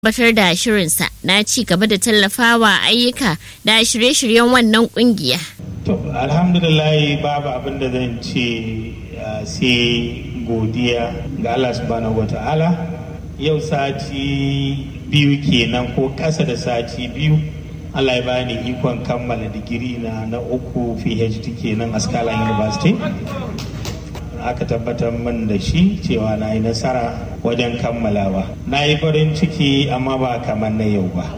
tabbatar da shirinsa na ci gaba da tallafawa ayyuka da shirye-shiryen wannan kungiya. To, alhamdulillah babu abin da zan ce sai godiya ga Allah subhanahu wa ta'ala. Yau sati biyu kenan ko ƙasa da sati biyu Allah ya bani ikon kammala digiri na na uku PhD kenan a Scala University. aka tabbatar min da shi cewa na yi nasara wajen kammalawa na yi farin ciki amma ba kamar na yau ba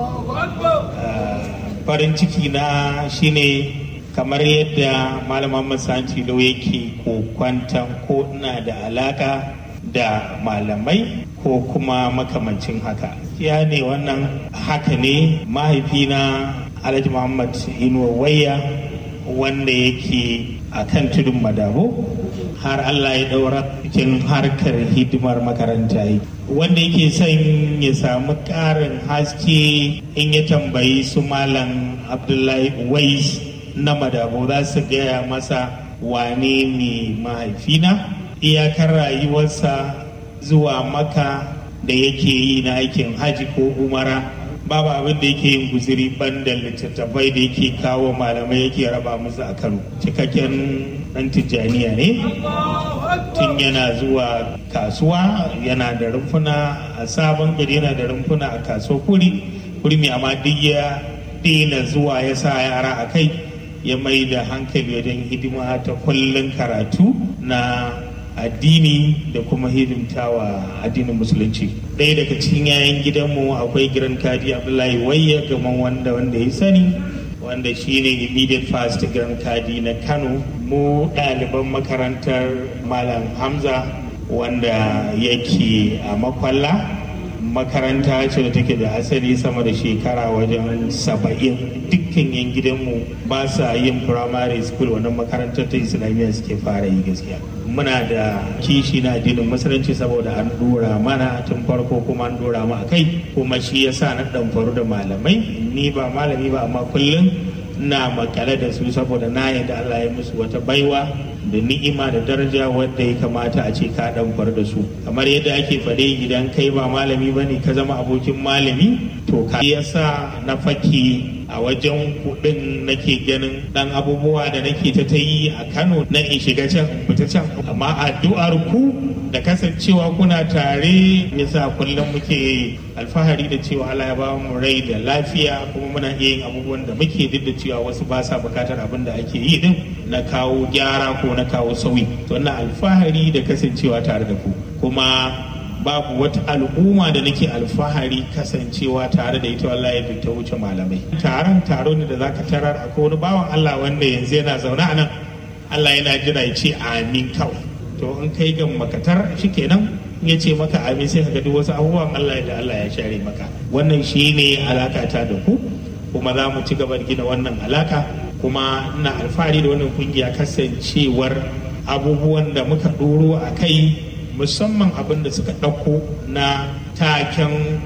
farin ciki na shine kamar yadda malaman masanci lau yake kokwantan ko ina da alaka da malamai ko kuma makamancin haka ya ne wannan haka ne mahaifina alhaji muhammad inuwa wayya wanda yake a kan tudun madabo har Allah ya ɗaura cikin harkar hidimar makaranta yi wanda yake son ya samu ƙarin haske in ya tambayi su malam abdullahi wais na madabo za su gaya masa wane ne mahaifina iyakar rayuwarsa zuwa maka da yake yi na aikin haji ko umara babu abin da yake yin guziri banda littattafai da yake kawo malamai yake raba musu a kano cikakken dan tijjaniya ne tun yana zuwa kasuwa yana da rumfuna a sabon gari yana da rumfuna a kasuwa kuri kuri mai amma duk ya daina zuwa ya sa yara a kai ya mai da hankali wajen hidima ta kullum karatu na addini da kuma hidimtawa addinin musulunci ɗaya daga cikin yayan gidanmu akwai giran kadi abdullahi wayya gaman wanda wanda ya sani wanda shine immediate fast giran kadi na kano mu ɗaliban makarantar malam hamza wanda yake a makwalla makaranta ce da take da asali sama da shekara wajen saba'in dukkan yan gidanmu ba sa yin primary school wannan makarantar ta islamiyya suke fara yi gaskiya muna da kishi na addinin musulunci saboda an dora mana tun farko kuma an dora mu a kai kuma shi yasa na dan faru da malamai ni ba malami ba amma kullum na makale da su saboda na yadda Allah ya musu wata baiwa da ni'ima da daraja wadda ya kamata a ce ka dan da su kamar yadda ake faɗe idan kai ba malami bane ka zama abokin malami to ka yasa na faki a wajen kuɗin nake ganin dan abubuwa da nake ta ta yi a Kano na in shiga can in fita can amma addu'ar ku da kasancewa kuna tare yasa kullum muke alfahari da cewa Allah ya ba mu rai da lafiya kuma muna iya yin abubuwan da muke duk da cewa wasu ba sa bukatar abin da ake yi din na kawo gyara ko na kawo sauyi to ina alfahari da kasancewa tare da ku kuma babu wata al'umma da nake alfahari kasancewa tare da ita wallahi da ta wuce malamai taron taro ne da zaka tarar akwai wani bawan Allah wanda yanzu yana zaune a nan Allah yana jira ya ce amin kawai to in kai ga makatar shikenan ya ce maka amin sai ka ga duk wasu abubuwan Allah da Allah ya share maka wannan shine alaka ta da ku kuma za mu ci gaba da gina wannan alaka kuma ina alfahari da wannan kungiya kasancewar abubuwan da muka ɗoro a kai musamman abin da suka ɗauko na taken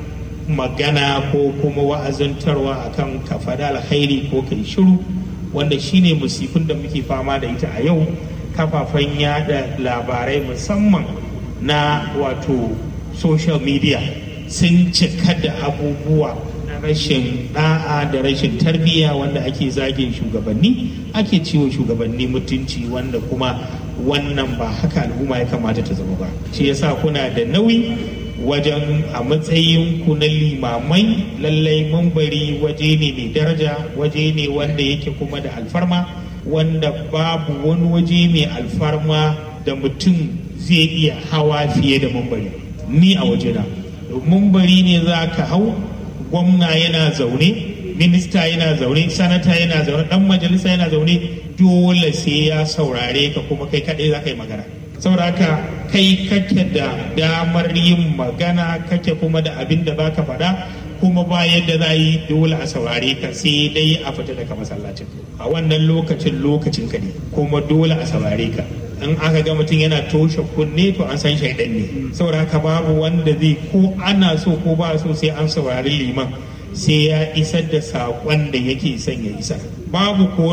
magana ko kuma wa'azantarwa akan kafada alkhairi ko kai shiru wanda shine musifin da muke fama da ita a yau kafafen yada labarai musamman na wato social media sun cika da abubuwa na rashin da'a da rashin tarbiyya wanda ake zagin shugabanni ake ciwo shugabanni mutunci wanda kuma wannan ba haka al'umma ya kamata ta zama ba shi yasa kuna da nauyi wajen a matsayin ku na limamai lallai mambari waje ne mai daraja waje ne wanda yake kuma da alfarma wanda babu wani waje mai alfarma da mutum zai iya hawa fiye da mambari ni a wajena mambari ne za ka hau gwamna yana zaune minista yana zaune sanata yana zaune dan majalisa yana zaune dole sai ya saurare ka kuma kai kadai za ka yi magana saboda haka kai kake da damar yin magana kake kuma da abin da baka faɗa kuma ba yadda za yi dole a saurare ka sai dai a fita daga masallacin a wannan lokacin lokacin ka ne kuma dole a saurare ka in aka ga mutum yana toshe kunne to an san shaidan ne saboda haka babu wanda zai ko ana so ko ba so sai an saurari liman sai ya isar da saƙon da yake son ya isar babu ko